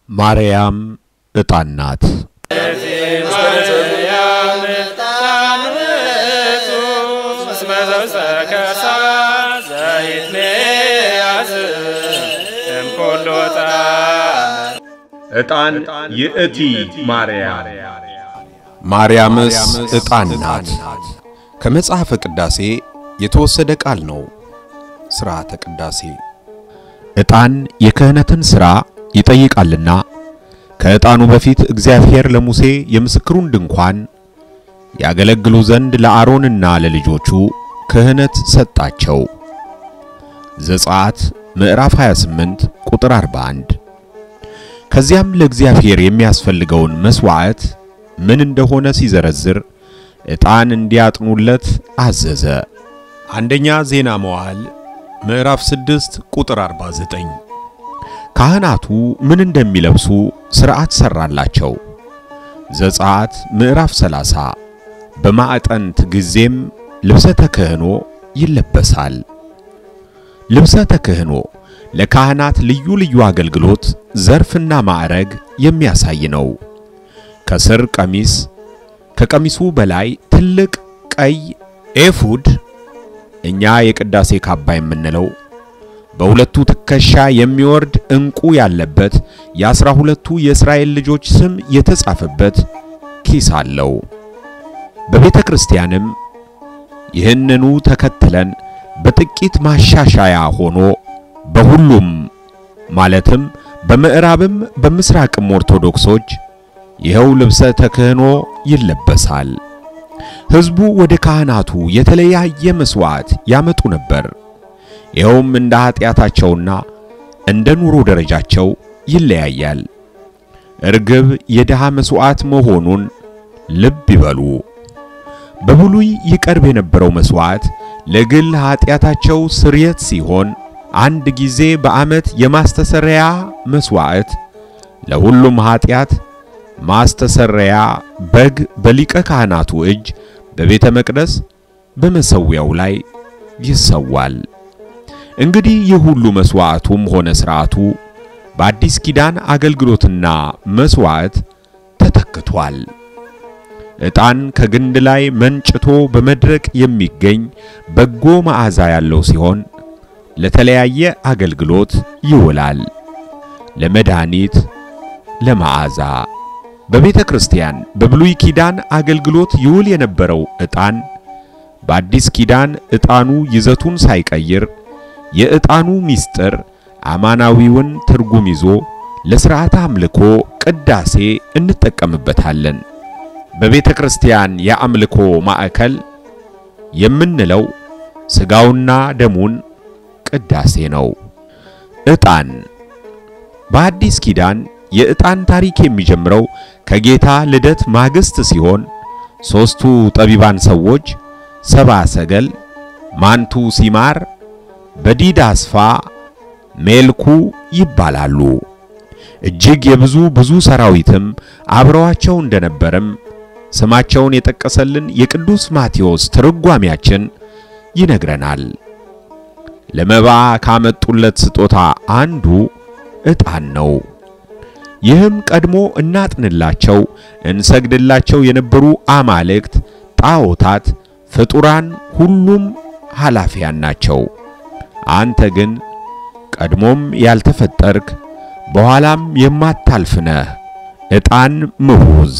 ማርያም ዕጣን ናት። ዕጣን ይእቲ ማርያም ማርያምስ ዕጣን ናት። ከመጽሐፈ ቅዳሴ የተወሰደ ቃል ነው። ሥርዓተ ቅዳሴ ዕጣን የክህነትን ሥራ ይጠይቃልና ከዕጣኑ በፊት እግዚአብሔር ለሙሴ የምስክሩን ድንኳን ያገለግሉ ዘንድ ለአሮንና ለልጆቹ ክህነት ሰጣቸው። ዘጸአት ምዕራፍ 28 ቁጥር 41። ከዚያም ለእግዚአብሔር የሚያስፈልገውን መሥዋዕት ምን እንደሆነ ሲዘረዝር ዕጣን እንዲያጥኑለት አዘዘ። አንደኛ ዜና መዋዕል ምዕራፍ 6 ቁጥር 49። ካህናቱ ምን እንደሚለብሱ ሥርዓት ሠራላቸው። ዘጸአት ምዕራፍ 30 በማዕጠንት ጊዜም ልብሰ ተክህኖ ይለበሳል። ልብሰ ተክህኖ ለካህናት ልዩ ልዩ አገልግሎት ዘርፍና ማዕረግ የሚያሳይ ነው። ከስር ቀሚስ፣ ከቀሚሱ በላይ ትልቅ ቀይ ኤፉድ እኛ የቅዳሴ ካባ የምንለው በሁለቱ ትከሻ የሚወርድ ዕንቁ ያለበት የአስራ ሁለቱ የእስራኤል ልጆች ስም የተጻፈበት ኪስ አለው። በቤተ ክርስቲያንም ይህንኑ ተከትለን በጥቂት ማሻሻያ ሆኖ በሁሉም ማለትም በምዕራብም በምስራቅም ኦርቶዶክሶች ይኸው ልብሰ ተክህኖ ይለበሳል። ሕዝቡ ወደ ካህናቱ የተለያየ መሥዋዕት ያመጡ ነበር። ይኸውም እንደ ኀጢአታቸውና እንደ ኑሮ ደረጃቸው ይለያያል። እርግብ የድሃ መሥዋዕት መሆኑን ልብ ይበሉ። በብሉይ ይቀርብ የነበረው መሥዋዕት ለግል ኀጢአታቸው ስርየት ሲሆን አንድ ጊዜ በዓመት የማስተሰረያ መሥዋዕት ለሁሉም ኀጢአት ማስተሰረያ በግ በሊቀ ካህናቱ እጅ በቤተ መቅደስ በመሠዊያው ላይ ይሰዋል። እንግዲህ ይህ ሁሉ መሥዋዕቱም ሆነ ሥርዓቱ በአዲስ ኪዳን አገልግሎትና መሥዋዕት ተተክቷል። ዕጣን ከግንድ ላይ መንጭቶ በመድረቅ የሚገኝ በጎ መዓዛ ያለው ሲሆን ለተለያየ አገልግሎት ይውላል። ለመድኃኒት፣ ለመዓዛ። በቤተ ክርስቲያን በብሉይ ኪዳን አገልግሎት ይውል የነበረው ዕጣን በአዲስ ኪዳን ዕጣኑ ይዘቱን ሳይቀይር የዕጣኑ ምስጢር አማናዊውን ትርጉም ይዞ ለሥርዓተ አምልኮ ቅዳሴ እንጠቀምበታለን። በቤተ ክርስቲያን የአምልኮ ማዕከል የምንለው ሥጋውና ደሙን ቅዳሴ ነው። ዕጣን በአዲስ ኪዳን የዕጣን ታሪክ የሚጀምረው ከጌታ ልደት ማግስት ሲሆን ሦስቱ ጠቢባን ሰዎች ሰብአ ሰገል፣ ማንቱ ሲማር፣ በዲዳ አስፋ ሜልኩ ይባላሉ። እጅግ የብዙ ብዙ ሰራዊትም አብረዋቸው እንደነበረም ስማቸውን የጠቀሰልን የቅዱስ ማቴዎስ ትርጓሜያችን ይነግረናል። ለመባ ካመጡለት ስጦታ አንዱ ዕጣን ነው። ይህም ቀድሞ እናጥንላቸው እንሰግድላቸው የነበሩ አማልክት፣ ጣዖታት፣ ፍጡራን ሁሉም ኃላፊያን ናቸው። አንተ ግን ቀድሞም ያልተፈጠርክ በኋላም የማታልፍ ነህ። ዕጣን ምዑዝ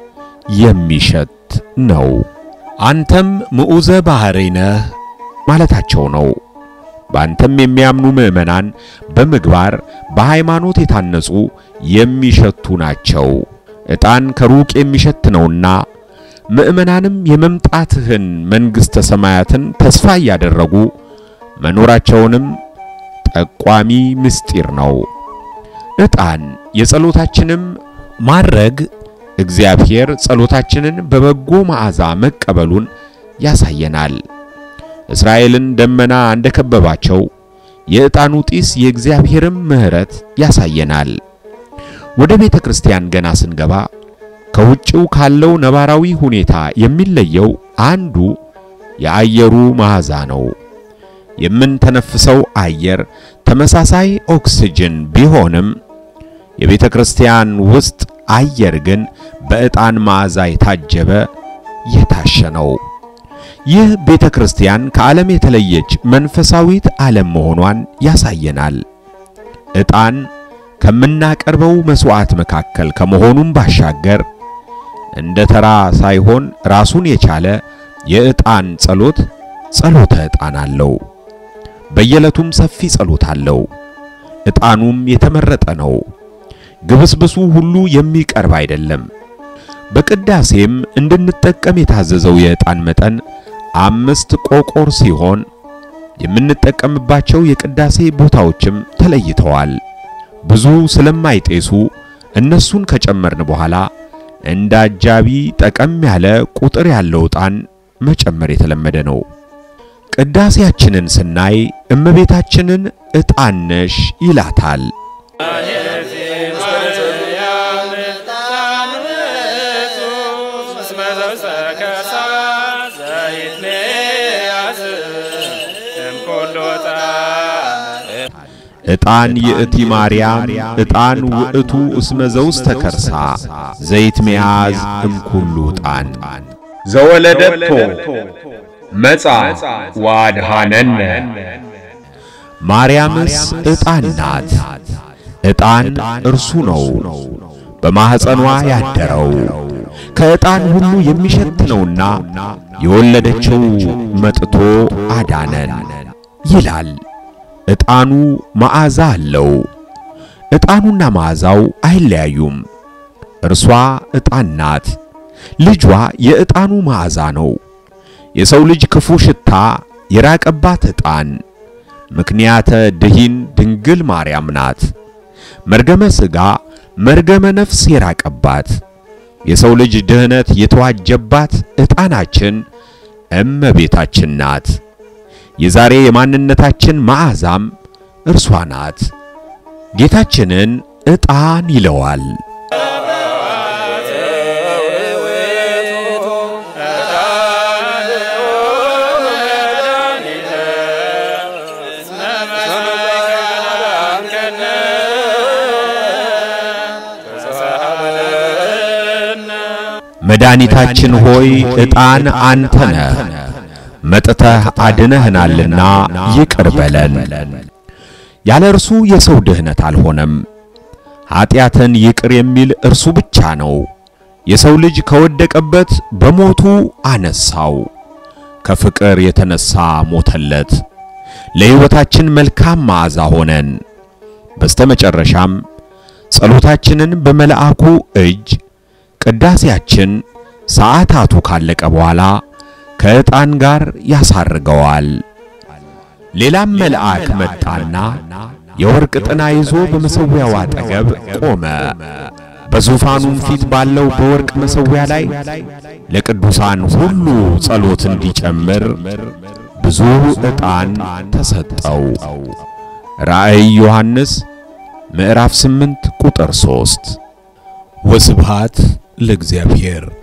የሚሸት ነው። አንተም ምዑዘ ባሕሪ ነህ ማለታቸው ነው። በአንተም የሚያምኑ ምዕመናን በምግባር በሃይማኖት የታነጹ የሚሸቱ ናቸው። ዕጣን ከሩቅ የሚሸት ነውና ምዕመናንም የመምጣትህን መንግሥተ ሰማያትን ተስፋ እያደረጉ መኖራቸውንም ጠቋሚ ምስጢር ነው። ዕጣን የጸሎታችንም ማድረግ እግዚአብሔር ጸሎታችንን በበጎ መዓዛ መቀበሉን ያሳየናል። እስራኤልን ደመና እንደከበባቸው የዕጣኑ ጢስ የእግዚአብሔርም ምሕረት ያሳየናል። ወደ ቤተ ክርስቲያን ገና ስንገባ ከውጭው ካለው ነባራዊ ሁኔታ የሚለየው አንዱ የአየሩ መዓዛ ነው። የምንተነፍሰው አየር ተመሳሳይ ኦክስጅን ቢሆንም የቤተ ክርስቲያን ውስጥ አየር ግን በዕጣን መዓዛ የታጀበ የታሸ ነው። ይህ ቤተ ክርስቲያን ከዓለም የተለየች መንፈሳዊት ዓለም መሆኗን ያሳየናል። ዕጣን ከምናቀርበው መሥዋዕት መካከል ከመሆኑም ባሻገር እንደ ተራ ሳይሆን ራሱን የቻለ የዕጣን ጸሎት ጸሎተ ዕጣን አለው። በየዕለቱም ሰፊ ጸሎት አለው። ዕጣኑም የተመረጠ ነው። ግብስብሱ ሁሉ የሚቀርብ አይደለም። በቅዳሴም እንድንጠቀም የታዘዘው የዕጣን መጠን አምስት ቆቆር ሲሆን የምንጠቀምባቸው የቅዳሴ ቦታዎችም ተለይተዋል። ብዙ ስለማይጤሱ እነሱን ከጨመርን በኋላ እንደ አጃቢ ጠቀም ያለ ቁጥር ያለው ዕጣን መጨመር የተለመደ ነው። ቅዳሴያችንን ስናይ እመቤታችንን ዕጣን ነሽ ይላታል። ዕጣን ይእቲ ማርያም ዕጣን ውእቱ እስመ ዘውስተ ከርሳ ዘይት መያዝ እምኩሉ ዕጣን ዘወለደቶ መጻ ዋድሃነነ ማርያምስ ዕጣን ናት። ዕጣን እርሱ ነው በማኅፀኗ ያደረው ከዕጣን ሁሉ የሚሸት ነውና የወለደችው መጥቶ አዳነን ይላል። ዕጣኑ መዓዛ አለው። ዕጣኑና መዓዛው አይለያዩም። እርሷ ዕጣን ናት። ልጇ የዕጣኑ መዓዛ ነው። የሰው ልጅ ክፉ ሽታ የራቀባት ዕጣን ምክንያተ ድኂን ድንግል ማርያም ናት። መርገመ ሥጋ መርገመ ነፍስ የራቀባት የሰው ልጅ ድህነት የተዋጀባት ዕጣናችን እመቤታችን ናት። የዛሬ የማንነታችን መዓዛም እርሷ ናት። ጌታችንን ዕጣን ይለዋል። መድኃኒታችን ሆይ ዕጣን አንተ ነህ፣ መጥተህ አድነህናልና ይቅር በለን። ያለ እርሱ የሰው ድህነት አልሆነም። ኀጢአትን ይቅር የሚል እርሱ ብቻ ነው። የሰው ልጅ ከወደቀበት በሞቱ አነሳው። ከፍቅር የተነሳ ሞተለት። ለሕይወታችን መልካም መዓዛ ሆነን። በስተመጨረሻም ጸሎታችንን በመልአኩ እጅ ቅዳሴያችን ሰዓታቱ ካለቀ በኋላ ከዕጣን ጋር ያሳርገዋል። ሌላም መልአክ መጣና የወርቅ ጥና ይዞ በመሠዊያው አጠገብ ቆመ። በዙፋኑም ፊት ባለው በወርቅ መሠዊያ ላይ ለቅዱሳን ሁሉ ጸሎት እንዲጨምር ብዙ ዕጣን ተሰጠው። ራእይ ዮሐንስ ምዕራፍ 8 ቁጥር 3 ወስብሃት ለእግዚአብሔር